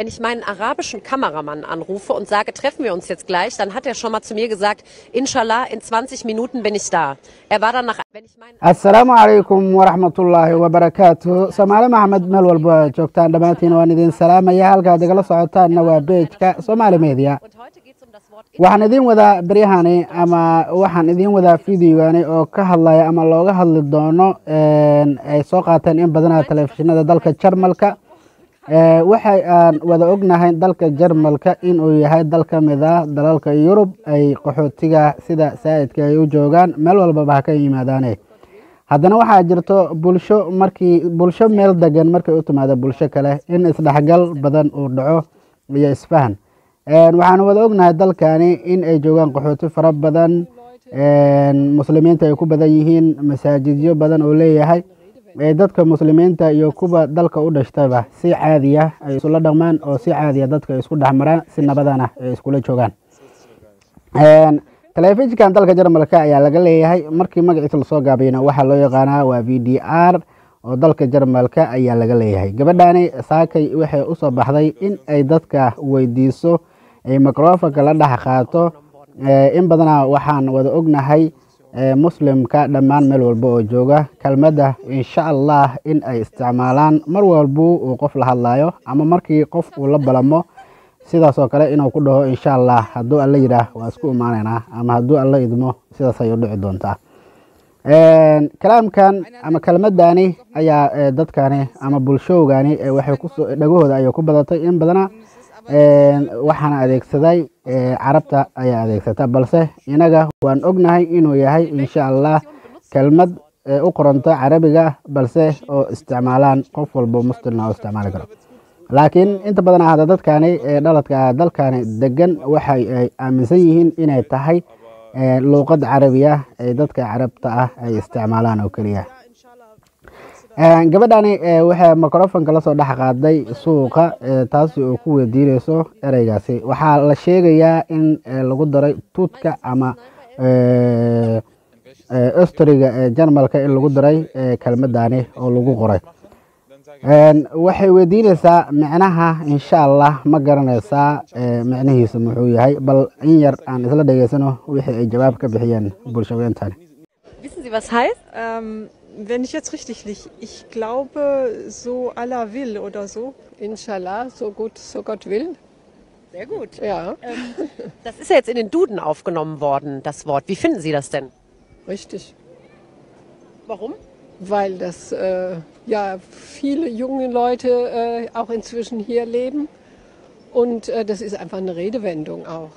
Wenn ich meinen arabischen Kameramann anrufe und sage, treffen wir uns jetzt gleich, dann hat er schon mal zu mir gesagt, Inshallah, in 20 Minuten bin ich da. Er war dann nach, wenn ich meinen asalaamu calaykum waraxmatullaahi wabarakaatu soomaali maxamed meel walba aad joogtaan dhammaantiin waan idin salaamaya halkaad igala socotaanna waa beejka soomaali media und heute geht es um das Wort waxaan idiin wadaa beryahani ama waxaan idiin wadaa fideogani oo ka hadlaya ama looga hadli doono ay soo qaateen in badanaa telefishinada dalka jarmalka waxay aan wada ognahay dalka jarmalka inuu yahay dal ka mid ah dalalka yurub ay qaxootiga sida saa'idka ay u joogaan meel walbaba ha ka yimaadaane haddana waxaa jirto bulsho markii bulsho meel degan markay u timaado bulsho kale in isdhexgal badan uu dhaco iyo isfahan waxaanu wada ognahay dalkani in ay joogaan qaxooti fara badan muslimiinta ay ku badan yihiin masaajidyo badan oo leeyahay dadka muslimiinta iyo kuwa dalka u dhashtayba si caadiya ay isula dhaqmaan oo si caadiya dadka isku dhexmaraan si nabadana ay iskula joogaan telefishinkan dalka jarmalka ayaa laga leeyahay markii magaciisa lasoo gaabayna waxaa loo yaqaanaa waa v d r oo dalka jarmalka ayaa laga leeyahay gabadhani saakay waxay usoo baxday in ay dadka weydiiso ay microfonka la dhex qaato in badana waxaan wada ognahay muslimka dhammaan meel walba oo jooga kelmadda insha allah in ay isticmaalaan mar walbo uu qof la hadlayo ama markii qof uu la balamo sidaas oo kale inuu ku dhaho insha allah hadduu alla yidhaah waa isku imaaneynaa ama hadduu alla idmo sidaas ayuu dhici doontaa kalaamkan ama kelmadani ayaa dadkani ama bulshowgani waxay kusoo dhagahooda ayay ku badatay in badana waxaana adeegsaday carabta ayaa adeegsata balse inaga waan ognahay inuu yahay insha allah kelmad u qoranta carabiga balse oo isticmaalaan qof walbo muslimna oo isticmaali karo laakiin inta badan ahda dadkani dhaladka dalkani degan waxay ay aaminsan yihiin inay tahay luuqad carabiya ay dadka carabta ah ay isticmaalaan oo keliya gabadhani waxay microfonka lasoo dhex qaaday suuqa taasi oo ku weydiineyso ereygaasi waxaa la sheegayaa in lagu daray tuudka ama ostriga ee jarmalka in lagu daray kelmadani oo lagu qoray waxay weydiineysaa micnaha insha allah ma garanaysaa micnihiisa muxuu yahay bal in yar aan isla dhegeysano wixii ay jawaab ka bixiyeen bulshaweentani Wissen Sie, was heißt? Ähm, wenn ich jetzt richtig liege, ich glaube, so Allah will oder so. Inshallah, so gut, so Gott will. Sehr gut. Ja, Das ist ja jetzt in den Duden aufgenommen worden, das Wort. Wie finden Sie das denn? richtig. Warum? Weil das äh, ja viele junge Leute äh, auch inzwischen hier leben. Und äh, das ist einfach eine Redewendung auch.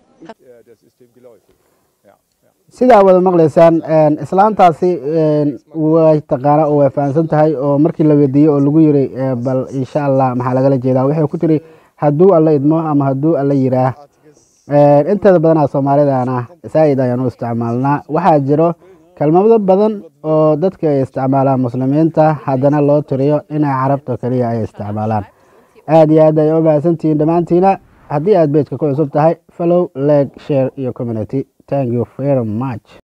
sidaa wada maqlaysaan islaantaasi way taqaana oo way fahamsan tahay oo markii la weydiiyey oo lagu yiri bal insha allah maxaa lagala jeedaa waxay ku tiri hadduu alla idmo ama hadduu alla yiraah inteeda badanaa soomaalidana saa'id ayaan u isticmaalnaa waxaa jiro kelmado badan oo dadka ay isticmaalaan muslimiinta haddana loo tiriyo inay carabta keliya ay isticmaalaan aada iyo aad ay u mahadsantihiin dhammaantiina haddii aad beejka ku cusub tahay follow leg share iyo community thank you very much